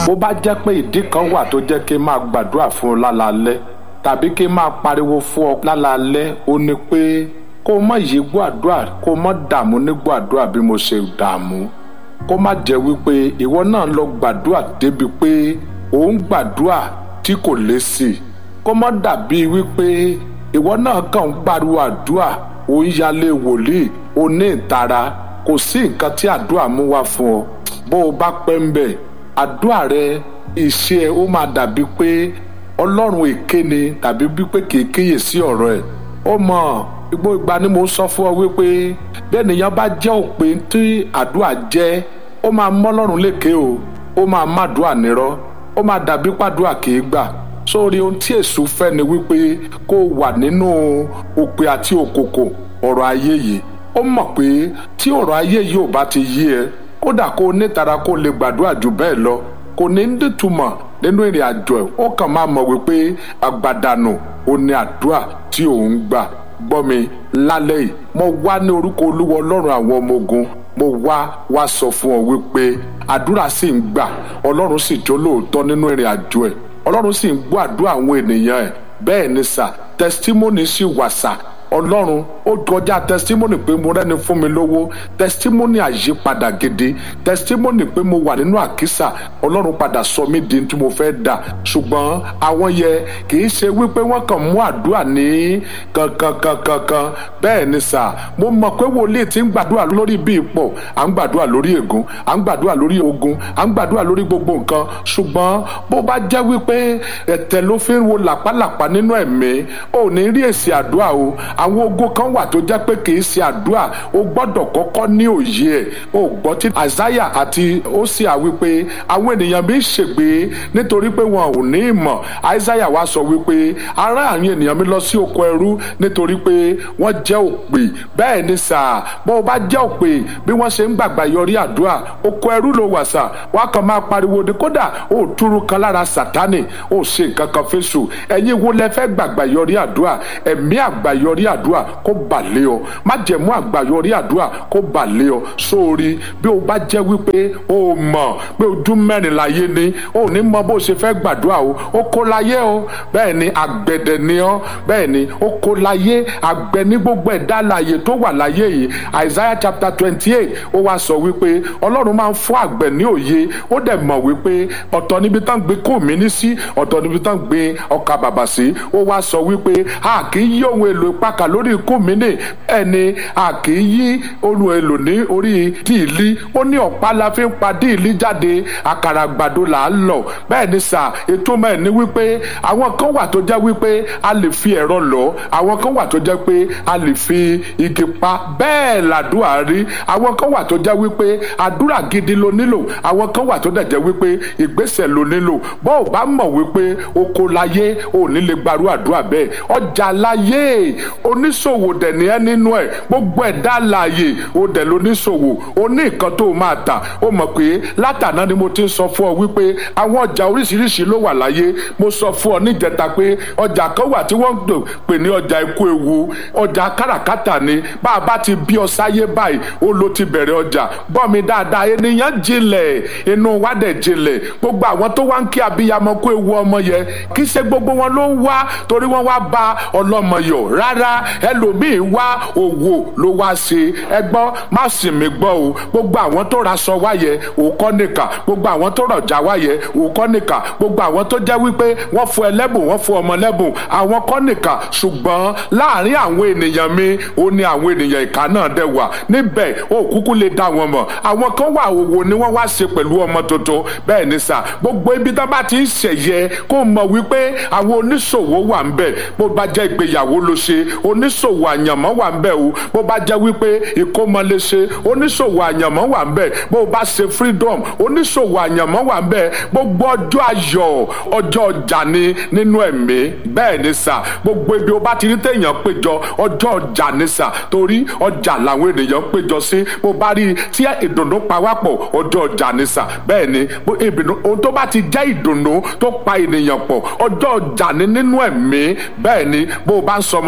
bó bá jẹ́ pé ìdí kan wà tó jẹ́ kí n máa gbàdúrà fún ọ lálaalẹ́ tàbí kí n máa pariwo fún ọ lálaalẹ́ ó ní pé kó o má yí gbọ́ àdúrà kó o má dààmú nígbọ́ àdúrà bí mo ṣe dààmú kó má jẹ́ wípé ìwọ náà lọ gbàdúrà débi pé ò ń gbàdúrà tí kò lé sí i kó má dàbí wípé ìwọ náà kàn ń pariwo àdúrà ò ń yálé wòlíì ò ní ìtara kò sí nǹkan tí àdúrà mú wá fún ọ bó o bá pẹ́ ń bẹ̀ àdúrà rẹ iṣẹ́ ẹ ó máa dàbí pé ọlọ́run èké ni tàbí wípé kì í kíyèsí ọ̀rọ̀ ẹ̀ ó mọ̀ gbogbo ìgbà ni mo sọ fún ọ wípé bẹ́ẹ̀ nìyẹn bá jẹ́ òpin tí àdúrà jẹ́ ó máa mọ́ ọlọ́run lékè o ó máa má àdúrà nírọ́ ó máa dàbí pàdúrà kì í gbà sórí ohun tí èṣù fẹ́ ni wípé kó o wà nínú òpè àti òkòkò ọ̀rọ̀ ayé yìí ó mọ̀ pé tí ọ̀rọ̀ ayé yìí ò bá ti yí ẹ kódà kó o nítara kó o lè gbàdúrà jù bẹ́ẹ̀ lọ kò ní ń dìtumọ̀ nínú ìrìn àjò ẹ̀ ó kàn máa mọ̀ wípé àgbàdànù ò ní àdúrà tí òun gbà gbọ́ mi lálẹ́ yìí mo wá ní orúkọ olúwa ọlọ́run àwọn ọmọ ogun mo wá wá sọ fún ọ wípé àdúrà sì ń gbà ọlọ́run sì jó lóòótọ́ nínú ìrìn àjò ẹ̀ ọlọ́run sì ń gbọ́ àdúrà àwọn ènìyàn ẹ̀ bẹ́ẹ̀ ni sà testimony sì wà sà ọlọ́run ó kọjá testimony pé mo rẹ́ni fún mi lówó testimony àyípadà gidi testimony pé mo wà nínú àkísà ọlọ́run padà sọ mí di tí mo fẹ́ dà ṣùgbọ́n àwọn yẹ kì í ṣe wípé wọ́n kàn mú àdúrà ní kankankankankan bẹ́ẹ̀ ni sà mo mọ̀ pé wòlíì ti ń gbàdúrà lórí bí ipò à ń gbàdúrà lórí ègún à ń gbàdúrà lórí ogun à ń gbàdúrà lórí gbogbo nǹkan ṣùgbọ́n bó bá jẹ́ wípé ẹ̀tẹ̀ ló fi ń wo làpálàpá nínú ẹ̀mí ò ní rí èsì àdúrà o àwọn ogun kan wà tó jẹ́ pé kì í ṣe àdúrà o gbọ́dọ̀ kọ́kọ́ ní òye ẹ̀ o gbọ́ tí àzáyà àti ósíà wípé àwọn ènìyàn mi ń ṣègbè nítorí pé wọn ò ní ìmọ̀ àìsáyà wá sọ wípé ará àwọn ènìyàn mi lọ sí oko ẹrú nítorí pé wọ́n jẹ́ òpè bẹ́ẹ̀ ni sà bó o bá jẹ́ òpè bí wọ́n ṣe ń gbàgbà yọrí àdúrà oko ẹrú ló wà sà wá kàn máa pariwo ni kódà ó túrú kan lára sàtánì ó ṣe nǹkan kan fésù ẹ̀yin wo lẹ fẹ́ gbàgbà yọrí àdúrà ẹ̀mí àgbàyọrí àdúrà kó bà lé ọ má jẹ̀mú àgbàyọrí àdúrà kó bà lé ọ sórí bí o bá jẹ́ wípé o mọ̀ pé ojú mẹ́rin láyé ni o ní mọ bó ṣe fẹ́ gbàdúrà o ó kó láyé o bẹ́ẹ̀ ni àgbẹ̀dẹ̀ ni ọ́ bẹ́ẹ̀ ni ó kó láyé àgbẹ̀ ní gbogbo ẹ̀dá láàyè tó wà láyé yìí Isaiah chapter twenty eight ó wá sọ wípé ọlọ́run máa ń fún àgbẹ̀ ní òye ó dẹ̀ mọ̀ wípé ọ̀tọ̀ níbi tán gbé kó mi ní sí ọ̀tọ̀ níbi tán gbé ọkà bàbà sí ó wá sọ wípé a kì í yí ohun èlò ìpakà lórí ikú mi ní ẹni a kì í yí ohun èlò ní orí díìlí ó ní ọ̀pá la fi ń pa díìlí jáde àkàrà àgbàdo là á lọ bẹ́ẹ̀ ni sà ètò mẹ́rin ni wípé àwọn kan wà tó jẹ́ wípé a lè fi ẹ̀rọ lọ àwọn kan wà tó jẹ́ pé a lè fi igi pa bẹ́ẹ̀ làdúrà rí àwọn kan wà tó jẹ́ wípé àdúrà gidi ló nílò àwọn kan wà tó dẹ̀ jẹ́ wípé ìgbésẹ̀ ló nílò bó o bá mọ̀ wípé oko láyé ò ní lè gbarú àdúrà bẹ́ẹ̀ ọjà láyé oníṣòwò dẹ̀ ní ẹ́ nínú ẹ̀ gbogbo ẹ̀dá láàyè o dẹ̀ lóníṣòwò o ní nǹkan tó o máa tà o mọ̀ pé látàná ni mo ti ń sọ fún ọ wípé àwọn ọjà oríṣiríṣi ló wà láyé mo sọ fún ọ níjẹta pé ọjà kan wà tí wọ́n ń pè ní ọjà ikú ewu ọjà káràkátà ni bá a bá ti bí ọ sáyé báyìí ó ló ti bẹ̀rẹ̀ ọjà gbọ́ mi dáadáa ènìyàn jinlẹ̀ inú wa dẹ̀ jinlẹ̀ gbogbo àwọn tó wá ń kí abiyamọ kó ewu ọmọ yẹn kì í ṣe gbogbo wọn ló ń wá torí wọ́n wá bá ọlọ́mọ yọ̀ rárá ẹlòmíín wá òwò ló wá ṣe ẹgbọ́n má sì mí gbọ́ o gbogbo àwọn tó ra aṣọ wáyẹ òkọ́ nìkà gbogbo àwọn tó rọ̀jà wáyẹ òkọ́ nìkà gbogbo àwọn tó jẹ́ wípé wọ́n fún ẹlẹ́bùn wọ́n fún ọmọ lẹ́bùn àwọn kọ́ nìkà ṣùgbọ́n láàárín àwọn ènìyàn mi ó ní àwọn ènìyàn ìka náà dẹ̀ wà níbẹ̀ ó kúkú lè dá wọn mọ̀ àwọn kan wà òwò ni wọ́n wá ṣe pẹ̀lú ọmọ tuntun bẹ́ẹ̀ ni sà gbogbo ibi tó bá ti ń ṣẹ̀yẹ kó mọ̀ wípé àwọn oníṣòwò wà ń bẹ̀ bó bá jẹ́ ìgbéyàwó ló ṣe oníṣòwò àyànmọ́ wà ń bẹ̀ o bó bá jẹ́ wípé ìkómọ lè ṣe oníṣòwò àyànmọ́ wà ń bẹ̀ bó bá ṣe freedom oníṣòwò àyànmọ́ wà ń bẹ̀ gbogbo ọjọ́ ayọ̀ ọjọ́ ọjà ni nínú ẹ̀mí bẹ́ẹ̀ ni sà gbogbo ibi o bá ti rí téèyàn péjọ ọjọ́ ọjà ni sà torí ọjà làwọn ènìyàn péjọ sí bó bá rí tí ìdùnnú pawápọ̀ ọjọ́ ọjà ni sà bẹ́ẹ̀ ni ohun tó bá ti jẹ́ ìdùnnú tó pa ènìyàn pọ̀ ọjọ́ ọjà ni nínú ẹ̀mí bẹ́ẹ̀ ni bó o bá ń sọmọ lórúkọ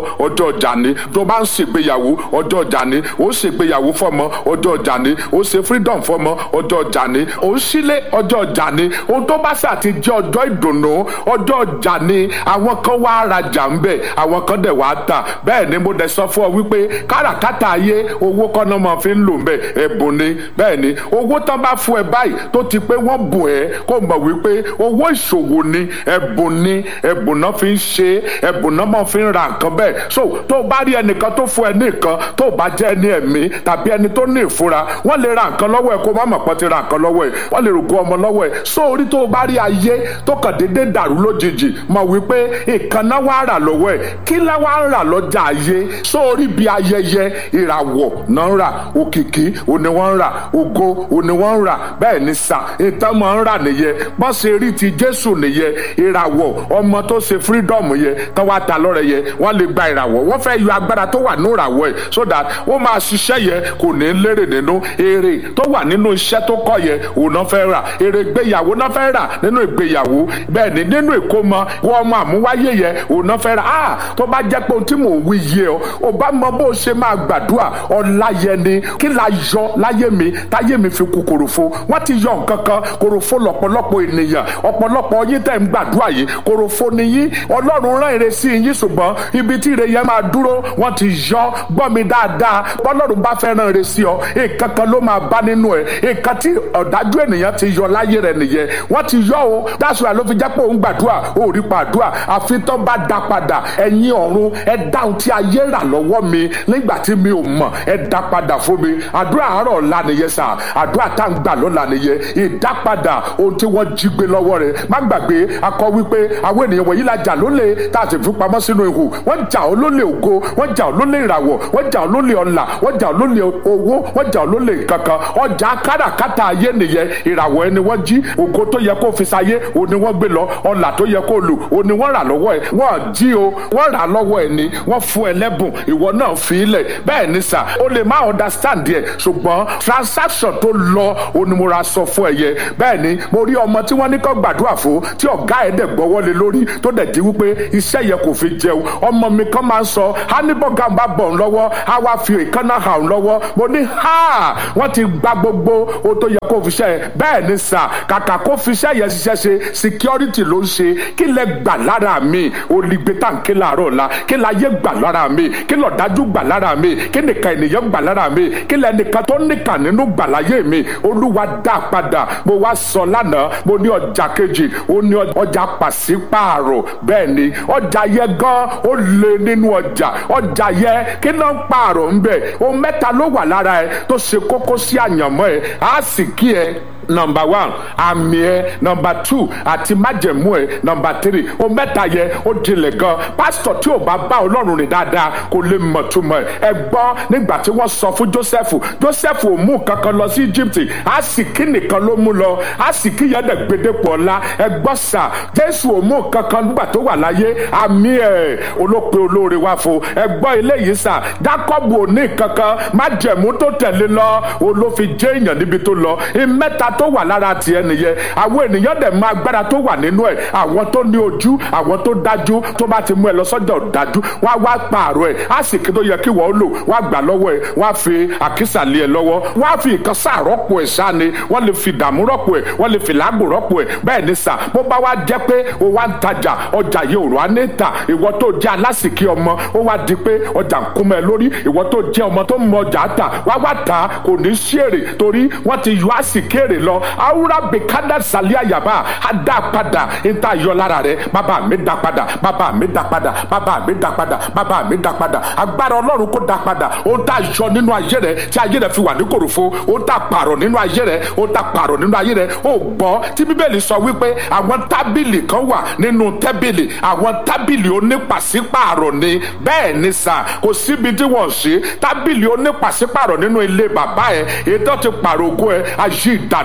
ọjọ́ ọjà ni tó bá ń ṣègbéyàwó ọjọ́ ọjà ni ó ṣègbéyàwó fọmọ ọjọ́ ọjà ni ó ṣe freedom fọmọ ọjọ́ ọjà ni ó ń sílé ọjọ́ ọjà ni ohun tó bá ṣáà ti jẹ́ ọjọ́ ìdùnnú ọjọ́ ọjà ni àwọn kan wá rajà ń bẹ̀ àwọn kan dẹ̀ wá tà bẹ́ẹ̀ ni mo dẹ̀ sọ fún ọ wípé káràkátà ayé owó kọ́nà máa fi ń lò ń bẹ̀ ẹ̀bùn ni bẹ́ẹ̀ ni owó tán bá fún ẹ báyìí tó ti pé wọ́n bùn ẹ́ kó mọ̀ wípé owó ìṣòwò ni ẹ̀bùn ni ẹ̀bùn náà fi ń ṣe ẹ̀bùn náà máa fi ń ra nǹkan bẹ́ẹ̀ so tó bá rí ẹnìkan tó fún ẹ ní nǹkan tó bá jẹ́ ẹni ẹ̀mí tàbí ẹni tó ní ìfura wọ́n lè ra nǹkan lọ́wọ́ ẹ kó má mọ̀ pọ́n ti ra nǹkan lọ́wọ́ ẹ wọ́n lè rògbò ọmọ lọ́wọ́ ẹ so orí tó bá rí ayé tó kàn déédéé dàrú lójijì mọ̀ wípé nǹkan náà wá rà lọ́wọ́ ẹ kí lá wá ń rà lọ́jà ayé so orí bí ayẹyẹ ìràwọ̀ náà ń rà òkìkí òní wọ́n ń rà ògo òní wọ́n ń rà bẹ́ẹ̀ ni sà ìtàn máa ń rà nìyẹn bọ́n ṣe rí ti Jésù nìyẹn ìràwọ̀ ọmọ tó ṣe freedom yẹn tán wá ta lọ́rẹ̀ yẹn wọ́n lè gba ìràwọ̀ wọ́n fẹ́ yọ agbára tó wà ní ìràwọ̀ ẹ̀ so that ó máa ṣiṣẹ́ yẹn kò ní lérè nínú èrè tó wà nínú iṣẹ́ tó kọ́ yẹn òun náà fẹ́ rà èrè ìgbéyàwó náà fẹ́ rà nínú ìgbéyàwó bẹ́ẹ̀ ni nínú ìkómọ wọ́n ọmọ àmúwáyé yẹn òun náà fẹ́ rà á tó bá jẹ́ pé ohun tí mò ń wí yé ọ ò bá mọ bó ṣe máa gbàdúrà ọ̀la yẹn ni kí la yọ láyé mi táyé mi fi kú kòròfo wọ́n ti yọ nǹkan kan kòròfo lọ́pọ̀lọpọ̀ ènìyàn ọ̀pọ̀lọpọ̀ yín tẹ̀ ń gbàdúrà yìí kòròfo ni yín ọlọ́run rán ire sí yín ṣùgbọ́n ibi tí ire yẹn máa dúró wọ́n ti yọ gbọ́ mi dáadáa bọ́lọ́run bá fẹ́ rán ire sí ọ nǹkan kan ló máa bá nínú ẹ̀ nǹkan tí ọ̀dájú ènìyàn ti yọ láyé rẹ̀ nìyẹn wọ́n ti yọ o dáṣọ àló fi jẹ́ pé òun gbàdúrà ó rí pàdúrà àfi tán bá da padà ẹ̀yin ọ̀run ẹ dáhùn tí ayé rà lọ́wọ́ mi nígbà tí mi ò mọ̀ ẹ dá padà fún mi àdúrà àárọ̀ ọ̀la nìyẹn sà àdúrà tá à ń gbà lọ́la nìyẹn ìdápadà ohun tí wọ́n jí gbé lọ́wọ́ rẹ̀ má gbàgbé akọ wípé àwọn ènìyàn wọ̀nyí la jà lólè tá a sì fi pamọ́ sínú ihò wọ́n jà ọ́ lólè ògo wọ́n jà ọ́ lólè ìràwọ̀ wọ́n jà ọ́ lólè ọlà wọ́n jà ọ́ lólè owó wọ́n jà ọ́ lólè kankan ọjà káràkátà ayé nìyẹn ìràwọ̀ ẹni wọ́n jí ògo tó yẹ kó fi sayé òun ni wọ́n gbé lọ ọlà tó yẹ kó lù òun ni wọ́n rà lọ́wọ́ ẹ̀ wọ́n jí o wọ́n rà lọ́wọ́ ẹ̀ ni wọ́n fún ẹ lẹ́bùn ìwọ náà fi ilẹ̀ bẹ́ẹ̀ ni sà o lè má understand yẹ ṣùgbọ́n transaction tó lọ òun ni mo ra sọ fún ẹ yẹ bẹ́ẹ̀ ni mo rí ọmọ tí wọ́n ní kó gbàdúrà fún tí ọ̀gá ẹ̀ dẹ̀ gbọ́wọ́ lé lórí tó dẹ̀ di wípé iṣẹ́ yẹ kò fi jẹun ọmọ mi kan máa ń sọ hannibal bá bọ̀ ń lọ́wọ́ á wá fi ìkànnà hàn ń lọ́wọ́ mo ní ha wọ́n ti gba gbogbo ohun tó yẹ kó fi ṣe bẹ́ẹ̀ ni sà kàkà kó fi iṣẹ́ yẹn ṣiṣẹ́ ṣe security ló ń ṣe kí lẹ gbà lára mi olùgbé tàǹkì làárọ̀ la kí la yé gbà lára mi kí lọ dájú gbà lára mi kí nìkan ènìyàn gbà lára mi kí lẹ nìkan tó nìkan nínú gbà láyé mi olúwa dá padà mo wá sọ lánàá mo ní ọjà kejì ó ní ọjà pàṣípààrọ̀ bẹ́ẹ̀ ni ọjà yẹ gan ó lé nínú ọjà ọjà yẹ kí ló ń pààrọ̀ ń bẹ̀ ohun mẹ́ta ló wà lára ẹ tó ṣe kókó sí àyànmọ́ ẹ á sì kí ẹ nọmba one àmì ẹ nọmba two àti májẹ̀mú ẹ nọmba three o mẹ́ta yẹ ó dilẹ̀ gan pásítọ̀ tí ò bá bá ọlọ́run rìn dáadáa kò lè mọ̀ túmọ̀ ẹ gbọ́ nígbà tí wọ́n sọ fún Jósẹ́fù Jósẹ́fù ò mú kankan lọ sí Egypt àsìkí nìkan ló mú lọ àsìkí yẹn dẹ̀ gbẹdẹ́pọ̀ ọ̀la ẹ gbọ́ sà Jésù ò mú kankan nígbà tó wà láyé àmì ẹ olópe olóore wá fún ẹ gbọ́ eléyìí sà Jákọ́bù ò ní kankan májẹ̀mú tó tẹ̀lé lọ olófin jẹ́ èèyàn níbi tó lọ ìmẹ́ta tó wà lára tiẹ̀ nìyẹn àwọn ènìyàn dẹ̀ máa agbára tó wà nínú ẹ̀ àwọn tó ní ojú àwọn tó dájú tó bá ti mú ẹ lọ sọ́jà dájú wá wá pààrọ̀ ẹ̀ á sì kí tó yẹ kí wọ́n lò wá gbà lọ́wọ́ ẹ̀ wá fi àkísà lé ẹ lọ́wọ́ wá fi nǹkan sáà rọ́pò ẹ̀ sáà ni wọ́n lè fi dààmú rọ́pò ẹ̀ wọ́n lè fi làágùn rọ́pò ẹ̀ bẹ́ẹ̀ ni sà bó bá wá jẹ́ pé o wá ń tajà ọjà yìí òrò á ní tà ìwọ tó jẹ́ alásìkí ọmọ ó wá di pé ọjà ń kún mọ́ ẹ lórí ìwọ tó jẹ́ ọmọ tó mọ ọjà tà wá wá tà kò ní sí èrè torí wọ́n ti yọ àsìkí èrè lọ awura bekada salia yaba a dá padà n ta yọ lára rẹ bàbá mi dá padà bàbá mi dá padà bàbá mi dá padà bàbá mi dá padà agbára ọlọ́run kó dá padà o ta yọ nínú ayé rẹ tí ayé rẹ fi wà ní kòròfo o ta pààrọ̀ nínú ayé rẹ o ta pààrọ̀ nínú ayé rẹ o gbọ́ tí bíbélì sọ wípé àwọn tábìlì kan wà nínú tẹ́bìlì àwọn tábìlì onípàṣípààrọ̀ ni bẹ́ẹ̀ ni sà kò síbi tí wọ́n ṣe tábìlì onípàṣípààrọ̀ nínú ilé bàbá ẹ ètò ti pààrọ̀ ògo ẹ ayé ìdáná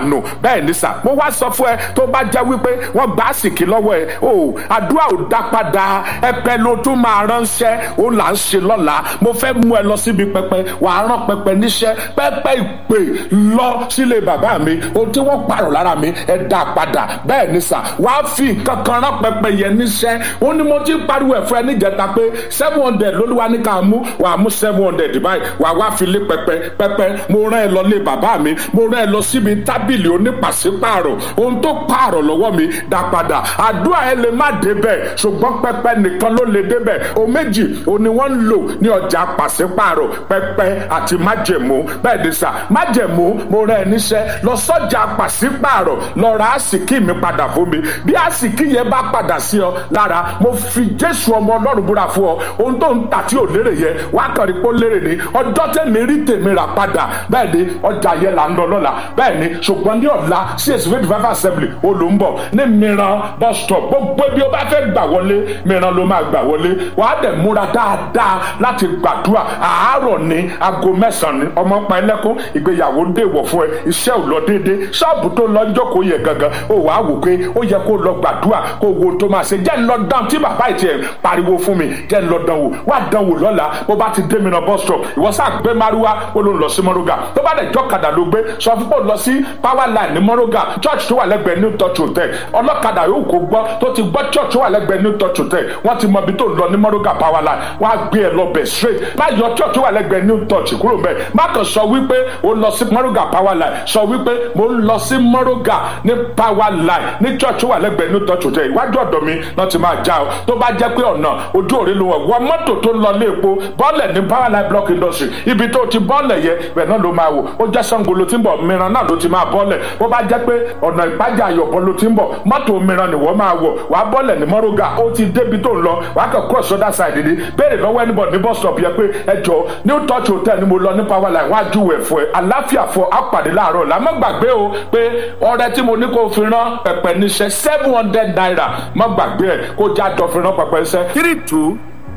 dànù bẹ́ẹ̀ ní sà mo wá sọ fún ẹ tó bá jẹ́ wípé wọ́n gbà á sìkì lọ́wọ́ ẹ o àdúrà ò dá padà ẹ̀pẹ̀ ló tún máa ránṣẹ́ ó là ń ṣe lọ́la mo fẹ́ mú ẹ lọ síbi pẹpẹ wàá rán pẹpẹ níṣẹ́ pẹpẹ ìpè lọ sílé bàbá mi ohun tí wọ́n pààrọ̀ lára mi ẹ dá padà bẹ́ẹ̀ ní sà wàá fi kankan rán pẹpẹ yẹn níṣẹ́ ó ní mo ti pariwo ẹ̀ fún ẹ níjẹta pé seven hundred lolúwa ní ká mú wàá mú seven hundred báyìí wàá wá fi lé pẹpẹ pẹpẹ mo rán ẹ lọ lé bàbá mi mo rán ẹ lọ síbi tábìlì onípàṣípààrọ̀ ohun tó pààrọ̀ lọ́wọ́ mi dá padà àdúrà ẹ lè má débẹ̀ ṣùgbọ́n pẹpẹ nìkan ló lè débẹ̀ o méjì o ni wọ́n ń lò ní ọjà pàṣípààrọ̀ pẹpẹ àti májẹ̀mú bẹ́ẹ̀ ni sà májẹ̀mú mo rán ẹ níṣẹ́ lọ sọ́jà pàṣípààrọ̀ lọ ra àsìkí mi padà fún mi bí àsìkí yẹn bá padà sí ọ lára mo fi jésù ọmọ ọlọ́run búra fún ọ ohun tó ń tà tí ò lérè yẹn wá kàn rí pé ó lérè ni ọjọ́ tẹ̀mí rí tèmi rà padà bẹ́ẹ̀ ni ọjà yẹn là ń lọ lọ́la bẹ́ẹ̀ ni ṣùgbọ́n ní ọ̀la csc twenty five assembly ó ló ń bọ̀ ní mìíràn bus stop gbogbo ibi ó bá fẹ́ gbà wọlé mìíràn ló máa gbà wọlé wàá dẹ̀ múra dáadáa láti gbàdúrà àárọ̀ ní aago mẹ́sàn-án ọmọ pa ẹlẹ́kún ìgbéyàwó dèwọ̀ fún ẹ iṣẹ́ ò lọ déédé ṣọ́ọ̀bù tó lọ ń jókòó yẹ gangan ó wàá wò pé ó yẹ kó lọ gbàdúrà kó wo tó máa ṣe jẹ́ ń lọ dán tí bàbá ìtì ẹ̀ pariwo fún mi jẹ́ ń lọ dán wò wá dán wò lọ́la bó bá ti dé mìíràn bus stop ìwọ sáà gbé maruwa ó ló ń lọ sí mọ́rọ́gà tó bá dẹ̀ jọ́kadà ló gbé sọ fún pò lọ sí power line ní mọ́rọ́gà church tó wà lẹ́gbẹ̀ẹ́ new touch hotel ọlọ́kadà yóò kó gbọ́ tó ti gbọ́ church tó wà lẹ́gbẹ̀ẹ́ new touch hotel wọ́n ti mọ ibi tó ń lọ ní mọ́rọ́gà power line wọ́n á gbé ẹ lọ bẹ̀ straight má yọ church tó wà lẹ́gbẹ̀ẹ́ new touch kúrò bẹ́ẹ̀ má kàn sọ wípé ó lọ sí mọ́rọ́gà power line sọ wípé mo ń lọ sí mọ́rọ́gà ní power line ní church tó wà lẹ́gbẹ̀ẹ́ new touch hotel iwájú ọ̀dọ̀ mi náà ti máa já o tó bá jẹ́ pé ọ̀nà ojú òre ló wọ̀ wọ mọ́tò tó lọ lé epo bọ́ọ̀lẹ̀ ní power line block industry ibi tó ti bọ́ọ̀lẹ̀ yẹ bẹ́ẹ̀ náà ló máa wò ó jẹ́ sango ló ti ń bọ̀ mìíràn náà ló ti máa bọ́ọ̀lẹ̀ bó bá jẹ́ pé ọ̀nà ìpájà àyọ̀bọ̀ ló ti ń bọ̀ mọ́tò mìíràn ni wọ́n máa wọ̀ wàá bọ́ọ̀lẹ̀ ní mọ́rọ́gà ó ti débi tó ń lọ wàá kàn cross other side ni béèrè lọ́wọ́ ẹnibọ̀ ní bus stop yẹ pé ẹ jọ new touch hotel ni mo lọ ní power line wọ́n á júwèé fún ẹ àláfíà fọ àpàdé láàárọ̀ làmọ́ gbàgbé o pé ọrẹ tí mo ní kó fi rán pẹpẹ níṣẹ́ seven hundred naira mọ́ gbàgbé ẹ kó já jọ fi rán pẹpẹ níṣẹ́ three two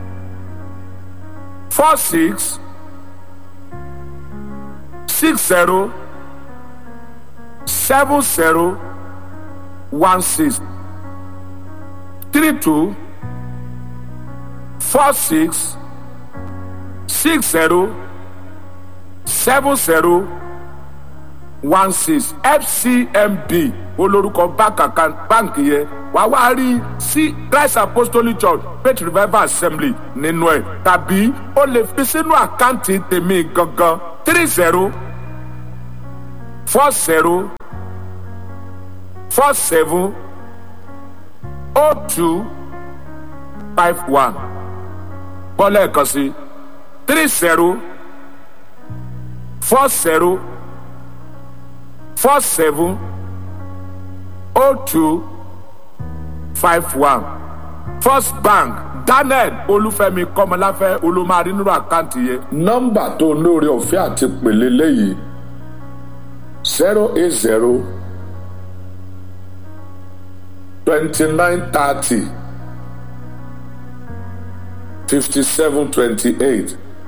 four six six zero seven zero one six three two four six six zero seven zero one six fcmb olórúkọ báǹkì yẹn wàá wá rí sí christ apostolic church faith revival assembly nínú ẹ tàbí o lè fi sínú àkáǹtì tèmi gangan three zero four zero four seven oh two five one bọ́lá ẹ̀kan sí three zero four zero four seven oh two five one first bank daniel olúfẹ́mi kọ́mọláfẹ́ olùmọ̀rí nínú àkáǹtì yẹn. nọ́mbà tó lóore ọ̀fẹ́ àti pèlè léyìí zero eight zero twenty nine thirty fifty seven twenty eight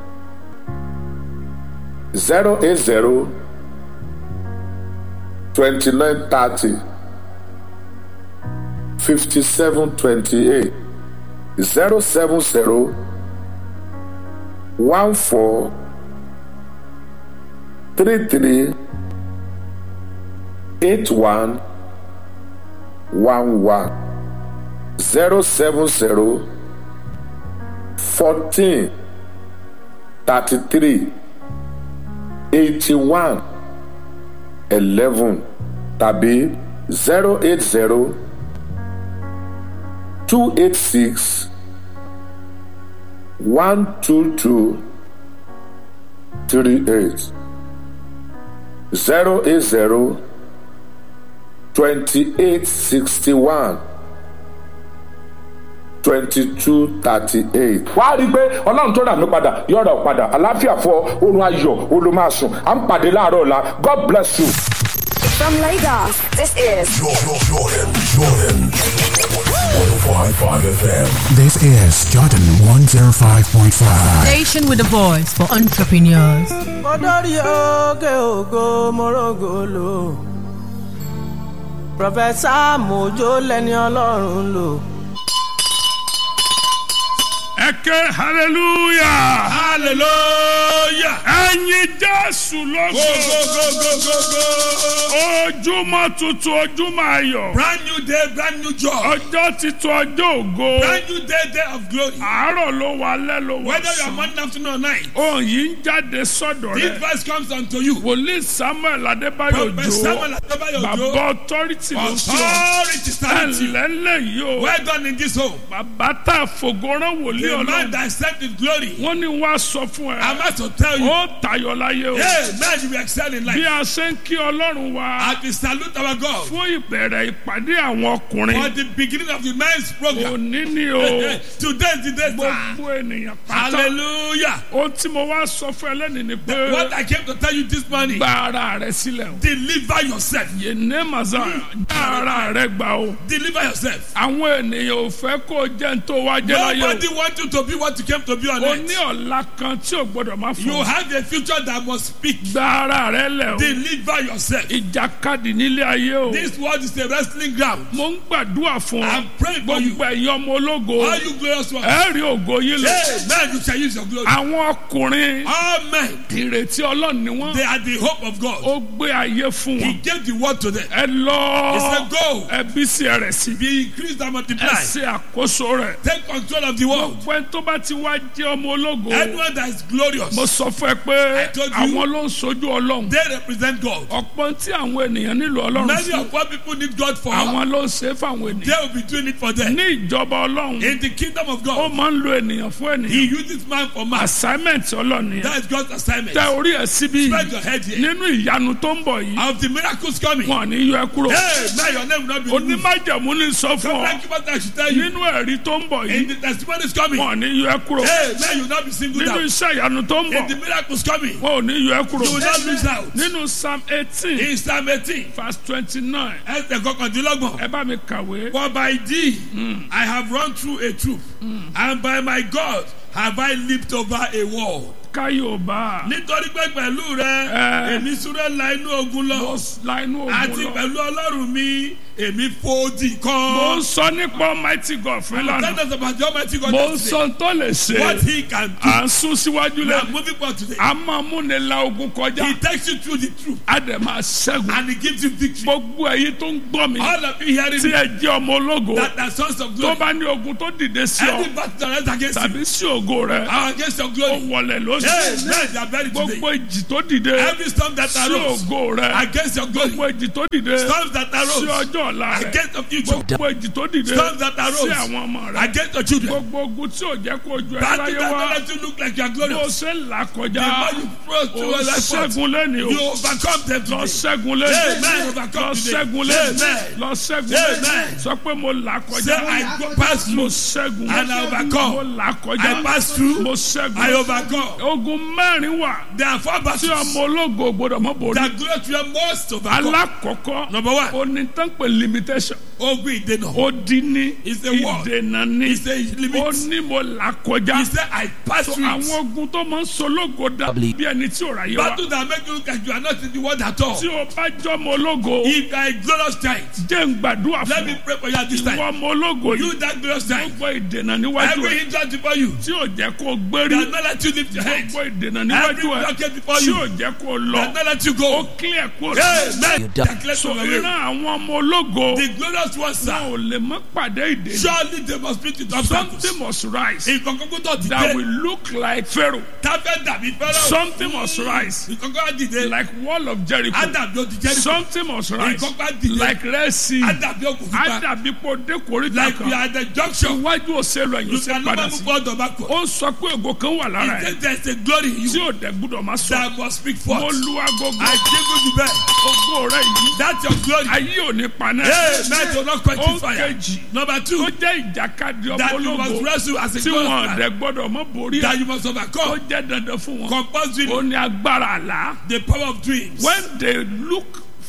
zero eight zero twenty nine thirty fifty seven twenty eight zero seven zero one four three three eight one one one zero seven zero fourteen thirty three eighty one eleven tàbí zero eight zero two eight six one two two three eight zero eight zero twenty eight sixty one twenty two thirty eight. wàá rí i pé ọlọ́run tó rà mí padà yọ̀rọ̀ ọ̀ padà àlàáfíà fọ oorun ayọ̀ olùmọ̀ọ́sùn à ń pàdé láàárọ̀ ọ̀la god bless you. From Lagos, this is Jordan, Jordan, Jordan. 105.5 FM. This is Jordan 105.5. Station with a voice for entrepreneurs. kọ́dọ̀rí òkè ògo mọ́rọ́gòlò Prọfẹ̀sà Mojo lẹni Ọlọ́run lò. ẹ ké hallelujah hallelujah. ẹyin jésù go lógo go go go go go. ojúmọ́ tuntun ojúmọ́ ayọ̀ brand new day brand new joy. ọjọ́ titun ọjọ́ ògo brand new day day of glory. àárọ̀ ló wà alẹ́ ló wà whether you are sùn morning afternoon or night. ohun yìí ń jáde sọ́dọ̀ this rẹ̀ verse comes unto you. wòlíì samuel adébáyò Prophet jó Samuel Adebayo bàbá Ojo. authority ló sọ authority stand you. ẹlẹ́lẹ́ yìí o well done in this home. bàbá tá a fògóràn wòlíì the man ọlọ́run that set in glory. wọ́n ní wá sọ fún ẹ I must to tell you. ó tayọ láyé o hey man you will excel in bí life. a ṣe ń kí ọlọ́run wa as we salute our God. fún ìbẹ̀rẹ̀ ìpàdé àwọn for ọkùnrin the beginning of the men's program. òní ni o today is the day sir. gbogbo ènìyàn pátá hallelujah. ohun tí mo wá sọ fún ẹ lẹ́nu ni pé what I came to tell you this morning. gba ara rẹ sílẹ̀ o deliver yourself. yéné màsà gba ara rẹ gbà o deliver yourself. àwọn ènìyàn ò fẹ́ kó o jẹ́ ń tó wá jẹ́ láyé nobody wants you to be what you came to be on o o earth. ní ọ̀la kan tí o gbọ́dọ̀ má you fún have a future that must speak. gba ara rẹ lẹ̀ o deliver yourself. ìjàkadì nílé ayé o this world is a wrestling ground. mo ń gbàdúrà fún ọ I'm praying for you. gbogbo ẹ̀yin ọmọ ológo all you glorious ones. ẹ rí ògo yín lọ hey man you shall use your glory. àwọn ọkùnrin all men ìrètí ọlọ́run ni wọ́n they are the hope of God. ó gbé ayé fún he wọn gave the word to them. ẹ lọ he said go. ẹ bí sí ẹ rẹ̀ sí be increased and ẹ multiply. ṣe àkóso rẹ̀ take control of the world. gbogbo ẹni tó bá ti wá jẹ́ ọmọ ológo anyone that is glorious. mo sọ fún ẹ pé I told you. àwọn ló ń sojú ọlọ́run they represent God. ọ̀pọ̀ tí àwọn ènìyàn nílò ọlọ́run many fún of what people need God for. àwọn ló ń ṣe é fáwọn they ènìyàn will be doing it for them. ní ìjọba ọlọ́run in the kingdom of ó God. máa ń lo ènìyàn fún he ènìyàn uses man for man. assignment ọlọ́run yẹn that is God's assignment. tẹ orí ẹ síbí spread your head here. nínú ìyanu tó ń bọ̀ yìí of the miracles coming. wọn ò ní yọ ẹ kúrò hey man your name will not be removed. onímájẹ̀mú ní sọ fún Come ọ like what I should tell you. nínú ẹ̀rí tó ń bọ̀ in yìí the testimonies coming. wọn ò ní yọ ẹ kúrò hey man you will not be singled nínú out. iṣẹ́ ìyanu tó ń in the bọ̀ miracles coming. wọn ò ní yọ ẹ kúrò you will not lose out. nínú psalm eighteen in Psalm eighteen. verse twenty-nine ẹsẹ̀ kọkàndínlọ́gbọ̀n. ẹ bá mi kàwé For by thee I have run through a troop, and by my God have I leaped over a wall. káyọ̀bá Nítorí pé pẹ̀lú rẹ, Eh. èmi súré la inú ogun mo lọ. la inú Àti ogun lọ pẹ̀lú Ọlọ́run mi, èmi fòdì mo ń kan. sọ nípa almighty god fún Tell ìlànà us about the Almighty God mo ń yesterday. sọ tó lè What ṣe he can do. à ń sún síwájú We are lẹ́nu moving forward today. a máa múni la ogun kọjá He takes you through the truth a dẹ̀ máa ṣẹ́gun and he gives you victory. gbogbo ẹ̀yin tó ń gbọ́ mi All of you hearing tí me, ẹ jẹ́ ọmọ ológo that are sons of tó glory. bá ní ogun tó dìde sí Any ọ battle that is against you, tàbí sí ògo rẹ are against your ó glory. wọlẹ̀ Hey, lónìí men, they are buried today. gbogbo ìjì tó dìde Every storm that sí arose ògo rẹ against your glory. gbogbo ìjì tó dìde Storms that sí arose ọjọ́ ọ̀la rẹ against the future. gbogbo ìjì tó dìde Storms that sí arose àwọn ọmọ rẹ against your children. gbogbo ogun tí ò jẹ́ kó ju ẹ Battle láyé that wá don't let you look like you are bó glorious. ṣe ń là The kọjá more you cross ó through your life, ṣẹ́gun lẹ́ni o you overcome them lọ today. ṣẹ́gun lẹ́ni Amen. lọ ṣẹ́gun lẹ́ni Amen. lọ ṣẹ́gun lẹ́ni Amen. sọ pé mo là Say, kọjá I go pass mo through ṣẹ́gun and I overcome. mo là kọjá I pass through. mo I ṣẹ́gun overcome. ogun mẹ́rin wà There are four tí battles ọmọ ológo gbọdọ̀ mọ́ borí that glorious you must overcome. alákọ̀ọ́kọ́ Number one, onítànpẹ̀ limitation ogun ìdènà. ó dín ní It's a word. ìdènà ní It's a limit. ó ní mo là kọjá He said, I pass So through àwọn it. ogun tó máa ń sológo dà bí ẹni tí ò ráyé wa Battle that make you look like you are not in the world at all. tí o bá jọmọ ológo If you are a glorious child, jẹ́ ń gbàdúrà let fún me ọ pray for you at this ìwọ time. ọmọ ológo You yìí that glorious child, gbogbo ìdènà níwájú every ẹ hindrance before you, tí ò jẹ́ kó o gbérí that not let you lift your head. gbogbo ìdènà Every níwájú ẹ blockade before tí you, ò jẹ́ kó o that lọ not let you ó go. clear kó o Amen. Declare so from your way. ìran àwọn ọmọ ológo The glorious ones, wọn sir, ò lè mọ pàdé ìdènà surely they must meet with obstacles. something must rise Ìkọ̀kọ̀ tó ti that will dé. look like Pharaoh Táfẹ́ dàbí fẹ́rẹ́. something must rise Ìkọ̀kọ̀ á dìde. like wall of Jericho Ádàbí ó ti jẹ́ something must rise Ìkọ̀kọ̀ á dìde. like Red Sea Ádàbí òkú fífa. àdàbí kò dé koríta Like we kan are at the junction. iwájú òṣèlú ẹ̀yìn You òṣèlú can padà never sí move forward or backward. ó sọ pé ògo kan wà lára He ẹ̀ said there is a glory in tí you ò dẹ̀ gbúdọ̀ máa sọ that must speak mo forth. lu agogo I give you the best. ògo rẹ yìí That's your glory. ayé ò ní paná Hey, man, will not quench ó his fire. kejì Number tó two, jẹ́ ìjàkadì ọmọ that you must ológo wrestle as a tí wọn glorious dẹ̀ man. gbọ́dọ̀ mọ́ borí That ẹ̀ you must ó overcome. jẹ́ dandan fún wọn Compulsory. ó ní agbára àlá The power of dreams. when they look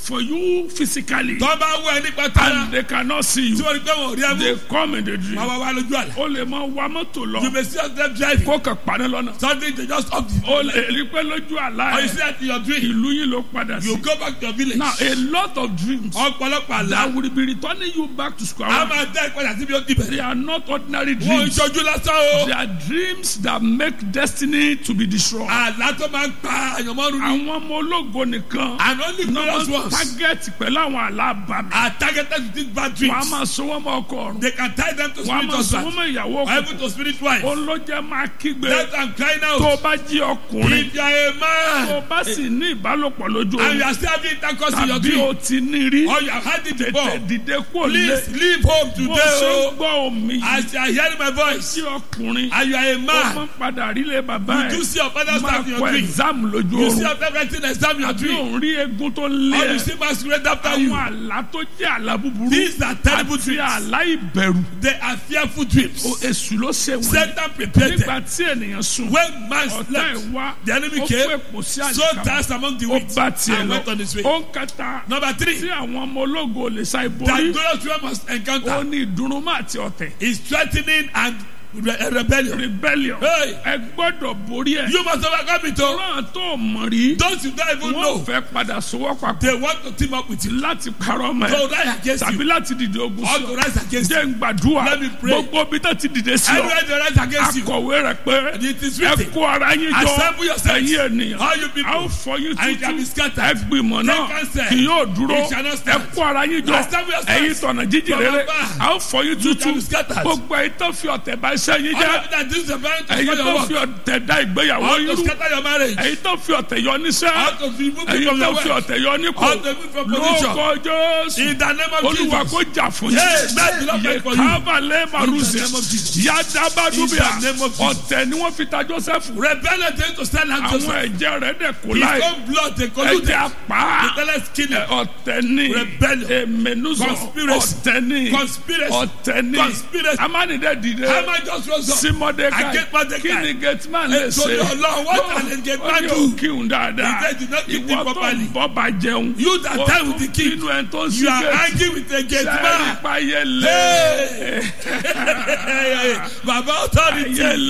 for you physically tó bá wọ ẹ nípa tara and they cannot see tí you wọ́n rí pé wọ́n ò rí ẹ they mú come in the dream wọ́n wá wá lójú àlá o lè máa wa mọ́tò you lọ may see them driving kó kàn paná lọ́nà suddenly they just stop the o lè rí pé lójú àlá or you see ẹ that in your dream ìlú yìí ló padà you sí go back to your village now a lot of dreams ọ̀pọ̀lọpọ̀ àlá that will be returning you back to square a one máa dá ìpadà síbi ó ti bẹ̀rẹ̀ they are not ordinary wọ́n ń dreams ṣojú lásán o they are dreams that make destiny to be destroyed àlá tó máa ń pa àyànmọ́rún ni àwọn ọmọ ológo nìkan and only glorious náà ones target pẹ̀lú àwọn àlá àbàmì are targeted with these bad wọ́n á dreams máa sọ wọ́n mọ́ ọkọ ọ̀run they can tie them to wọ́n á spirit máa sọ wọ́n husband mọ́ ìyàwó or even ọkọ to spirit wife òun ló jẹ́ máa kígbe that i'm crying tó o out bá jí ọkùnrin if you are a tó man o bá sì ní ìbálòpọ̀ lójú and you oorun are still having intercourse in your tàbí o dream ti ní rí or you have had it tètè before dìde kúrò lé please leave home bó o today ṣe ń o gbọ́ omi yìí as you are hearing my voice tí ọkùnrin and you are a ó man máa ń padà rílé bàbá you ẹ̀ do see your father máa stand in kọ your dream exam lójú you see oorun your father writing exam in your àbí dream òun rí egun tó lé or you ẹ̀ see masquerade after you àwọn àlá tó jẹ́ àlá búburú these are terrible àti dreams àlá ìbẹ̀rù they are fearful dreams o èṣù ló ṣe wọ́n Satan prepared nígbà them tí ènìyàn sùn when man ọ̀tá slept ẹ̀ wá the enemy ó came fún èpò sí so àyíká danced among the ó wheat bá tiẹ̀ and lọ went on his way ó ń kẹta number tí three àwọn ọmọ ológo lè sa that ìborí glorious one must ó encounter ní ìdùnnúmọ́ àti ọ̀tẹ̀ is threatening and re rebellion rebellion Hey. ẹ gbọ́dọ̀ borí ẹ̀ you must overcome it o ọlọ́run tó mọ̀ rí those you don't even wọ́n know fẹ́ padà sowọ́ papọ̀ they want to team up with you láti parọ́ ọmọ to ẹ̀ rise against tàbí you láti dìde ogun or sí to ọ rise against you jẹ́ ń gbàdúrà Let me pray. gbogbo bí tó ti dìde sí ọ anywhere they rise against you akọ̀wé rẹ̀ pé it is ẹ written kó ara yín jọ assemble yourselves ẹ̀yin ènìyàn all you a ó people fọ yín and it shall be tútù scattered ẹ gbìmọ̀ náà Take counsel. kì yóò dúró It shall not ẹ stand. kó ara yín jọ Assemble yourselves. ẹ̀yin tọ̀nà jíjìn From rere above. a ó fọ yín You tútù shall be scattered. gbogbo ẹ̀yin tó fi ọ̀tẹ̀ bá iṣẹ́ yín all jẹ́ of you that this is a parent to ẹ̀yin spoil tó your fi work ọ̀tẹ̀ dá ìgbéyàwó or yín to rú scatter your marriage ẹ̀yin tó fi ọ̀tẹ̀ yọ níṣẹ́ or to remove you ẹ̀yin from tó your fi work ọ̀tẹ̀ yọ nípò or to remove from position lóko jésù in the name of olúwa Jesus kó jà fún Yes, yín that will not yẹ fight for you. kábàlẹ̀ màrúzẹ̀ name of Jesus. yàdàbàdúbìà In the name of Jesus. ọ̀tẹ̀ ni wọ́n fi ta joseph rebellion dey to stand out àwọn Joseph ẹ̀jẹ̀ rẹ̀ dẹ̀ kó his láì own blood dey collude ẹ̀jẹ̀ apá the tell us kill him ọ̀tẹ̀ ni Rebellion. èmẹnuzọ Conspiracy. ọ̀tẹ̀ ni Conspiracy. ọ̀tẹ̀ ni Conspiracy. amánidẹ́ dìde Haman just rose up sí mọ́dékàì Against Mordecai. kí ni gateman lè Nítorí ṣe Ọlọ́run, what can a gateman ó ní do? òkìhùn dáadáa He said, "Did not keep ìwọ him tó properly." ń bọ́ bá jẹun You that ó die tún with the king. bínú ẹ̀ tó ń sí you are gate angry with a gate sẹ́ẹ̀rì man payẹlẹ baba authority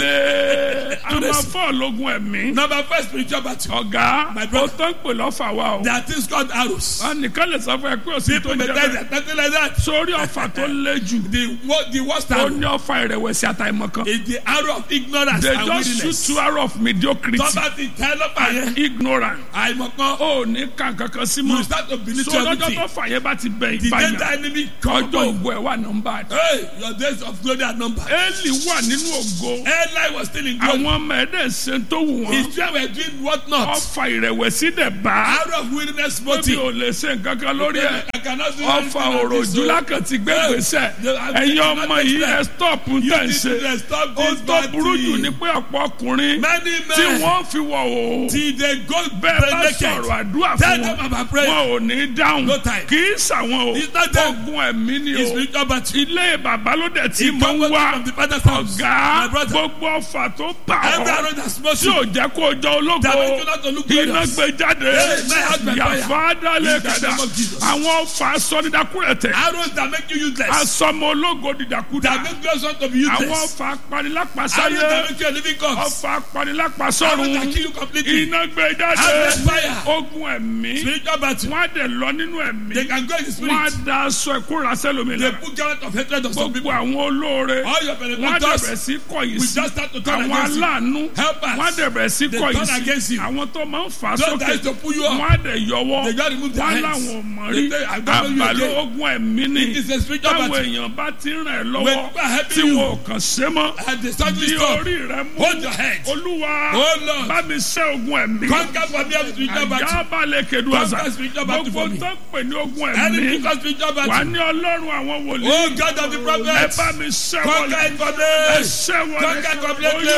payẹlẹ a To the- máa fọ́ ọlọ́gun ẹ̀mí number first spiritual battle ọ̀gá My ó brother. tó ń pè lọ́fà wa o there are things called arrows wọn nìkan lè sọ fún ẹ pé òsì tó people ń may jẹ die bẹ́ẹ̀ there nothing like that sórí ọ̀fà tó lé jù the wo- the worst ó arrow ní ọ̀fà ìrẹ̀wẹ̀sì àtàìmọ̀kan is the arrow of ignorance they and just shoot weakness two arrow of mediocrity tọ́ba ti tẹ́ lọ́pàá yẹn ignorant àìmọ̀kan ó ní kàn kankan sí you mọ́ start to believe so to lọ́jọ́ everything tó fà yẹn bá ti bẹ̀ the danger ìbàyàn enemy come ọjọ́ upon you ògo ẹ̀ wà nọ́mbà hey your days of glory are numbered Élì wà nínú ògo Eli was still in glory àwọn ọmọ ẹ̀dẹ̀ ṣe tó wù wọ́n his children were doing what not ọfà ìrẹ̀wẹ̀sì dẹ̀ bá arrow of weakness tóbi motive ò lè ṣe nǹkan kan lórí ẹ̀ I cannot do ọfà anything on this, òròjú so- lákàtí gbé gbèsè Yeah, I- ẹ̀yin I ọmọ cannot yìí explain. ẹ stop ń tẹ̀ ń this ṣe children stop ó this tó bad burú jù thing. ní pé ọ̀pọ̀ ọkùnrin many tí men wọ́n fi wọ̀ o till they go bẹ́ẹ̀ bá naked sọ̀rọ̀ àdúrà tell fún them wọn about prayer wọn ò ní dáhùn No time. kì í sàwọn o It's not them. ogun ẹ̀mí ni is o spiritual battle ilé bàbá ló dẹ̀ tí It mọ̀ come ń wá from the father's house ọ̀gá my brother gbogbo ọfà tó bà every ọ́ arrow that smote tí ò you jẹ́ kó jọ ológo that make you not to look iná glorious gbé jáde Yes, my heart by fire. yàfa dálé In the kàdá name of Jesus. àwọn ọfà sọdídàkúrẹ̀tẹ̀ arrows that make you useless asọmọ ológo dìdàkúdà that make you want to be àwọn useless ọfà arrows apanilápasáyé that make you a living corpse ọfà arrows that apanilápasọ́run kill you completely iná gbé jáde arrows fire ogun ẹ̀mí spiritual battle wọ́n á dẹ̀ lọ nínú ẹ̀mí they can go in the wọ́n á spirit da aṣọ ìkóra sẹ́lómi they lára put garment of hatred on some gbogbo people àwọn olóore all your wọ́n á benefactors dẹ̀bẹ̀ sí kọ̀yìn we sí just start to turn àwọn against you aláàánú Helpers. wọ́n á dẹ̀bẹ̀ sí They kọ̀yìn turn against sí you. àwọn tó máa ń fà á those that sókè used to pull you wọ́n up á dẹ̀ yọwọ́ they just remove their wọ́n hands láwọn ò mọ̀ They rí say, "I don't know you àbàlẹ̀ again." ogun ẹ̀mí ni It is a spiritual táwọn battle. èèyàn bá ti ràn ẹ́ When lọ́wọ́ people are helping tí you, wọn ò kàn ṣe mọ́ and they suddenly bí stop orí rẹ mú hold your head olúwa Oh, Lord. bá mi ṣẹ́ ogun ẹ̀mí conquer for me every spiritual battle àjábálẹ̀ kedu àṣà Conquer spiritual battle gbogbo for me. tó ń pè ní ogun any ẹ̀mí because spiritual wà battle ní ọlọ́run àwọn wòlíì oh God of the ẹ prophets bá mi ṣẹ́ conquer wọlé it for ẹ me ṣẹ́ wọlé conquer completely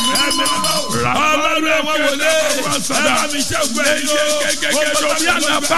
Rabba ọlọ́run àwọn wòlé ẹ bá mi ṣe ògùn ẹ̀yọ́ gẹ́gẹ́ bí àná bá